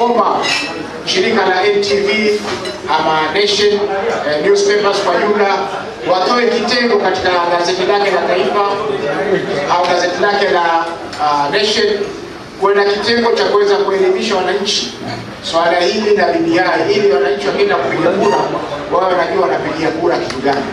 kuomba shirika la NTV ama Nation eh, newspapers kwa jumla watoe kitengo katika gazeti lake la Taifa au gazeti lake la uh, Nation kuwe na kitengo cha kuweza kuelimisha wananchi swala hili la BBI ili wananchi wakienda kupiga kura wao wanajua wanapigia kura kitu gani.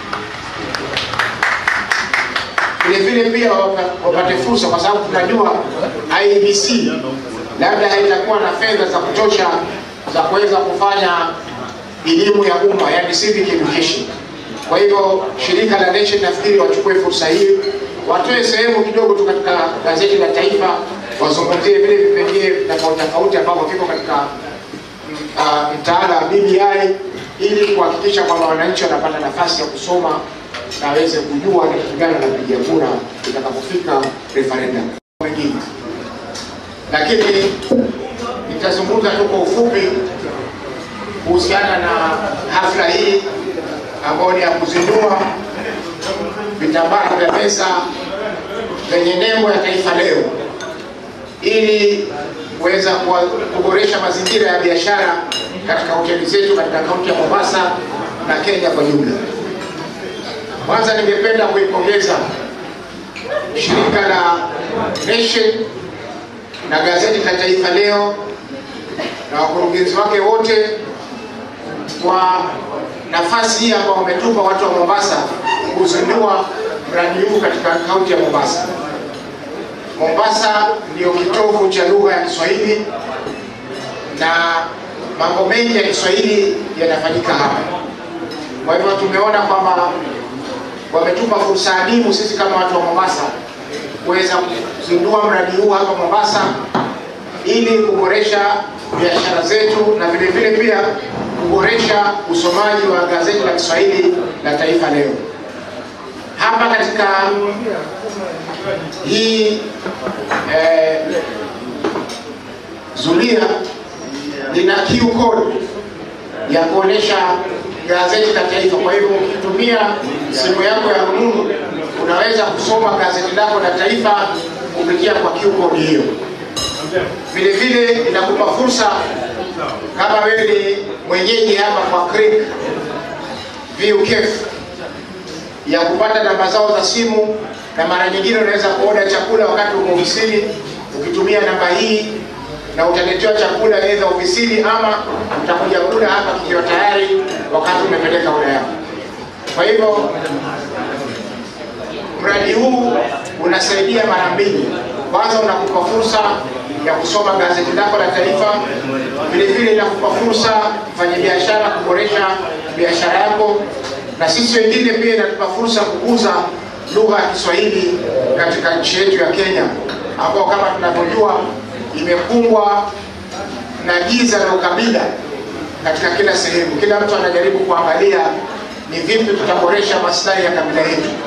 Vile vile pia wapa- wapate fursa, kwa sababu tunajua IEBC labda haitakuwa na fedha za kutosha za kuweza kufanya elimu ya umma, yani civic education. Kwa hivyo shirika la Nation nafikiri wachukue fursa hii, watoe sehemu kidogo tu katika gazeti la Taifa, wazungumzie vile vipengee tofauti tofauti ambavyo viko katika uh, mtaala wa BBI ili kuhakikisha kwamba wananchi wanapata nafasi ya kusoma na waweze kujua ni kitu gani wanapigia kura itakapofika referendum mengine. Lakini nitazungumza tu kwa ufupi kuhusiana na hafla hii ambayo ni ya kuzindua vitambaa vya meza vyenye nembo ya Taifa Leo ili kuweza kuwa- kuboresha mazingira ya biashara katika hoteli zetu katika kaunti ya Mombasa na Kenya kwa jumla. Kwanza ningependa kuipongeza shirika la Nation na gazeti la Taifa Leo na wakurugenzi wake wote kwa nafasi hii ambao wametupa watu wa Mombasa kuzindua mradi huu katika kaunti ya Mombasa. Mombasa ndio kitovu cha lugha ya Kiswahili na mambo mengi ya Kiswahili yanafanyika hapa. Kwa hivyo tumeona kwamba wametupa fursa adimu sisi kama watu wa Mombasa kuweza kuzindua mradi huu hapa Mombasa ili kuboresha biashara zetu na vile vile pia kuboresha usomaji wa gazeti la Kiswahili la Taifa Leo. Hapa katika hii eh, zulia lina QR code ya kuonesha gazeti la Taifa. Kwa hivyo ukitumia simu yako ya rununu unaweza kusoma gazeti lako la Taifa kupitia kwa QR code hiyo. Vile vile inakupa fursa kama wewe ni mwenyeji hapa kwa Creek View Cafe ya kupata namba zao za simu, na mara nyingine unaweza kuoda chakula wakati uko ofisini ukitumia namba hii, na utaletewa chakula aidha ofisini ama utakuja kula hapa kikiwa tayari wakati umepeleka oda yako. Kwa hivyo mradi huu unasaidia mara mbili. Kwanza unakupa fursa ya kusoma gazeti lako la Taifa, vile vile inakupa fursa mfanya biashara kuboresha biashara yako, na sisi wengine pia inatupa fursa kukuza lugha ya Kiswahili katika nchi yetu ya Kenya, ambao kama tunavyojua imekumbwa na giza la ukabila katika kila sehemu. Kila mtu anajaribu kuangalia ni vipi tutaboresha maslahi ya kabila yetu.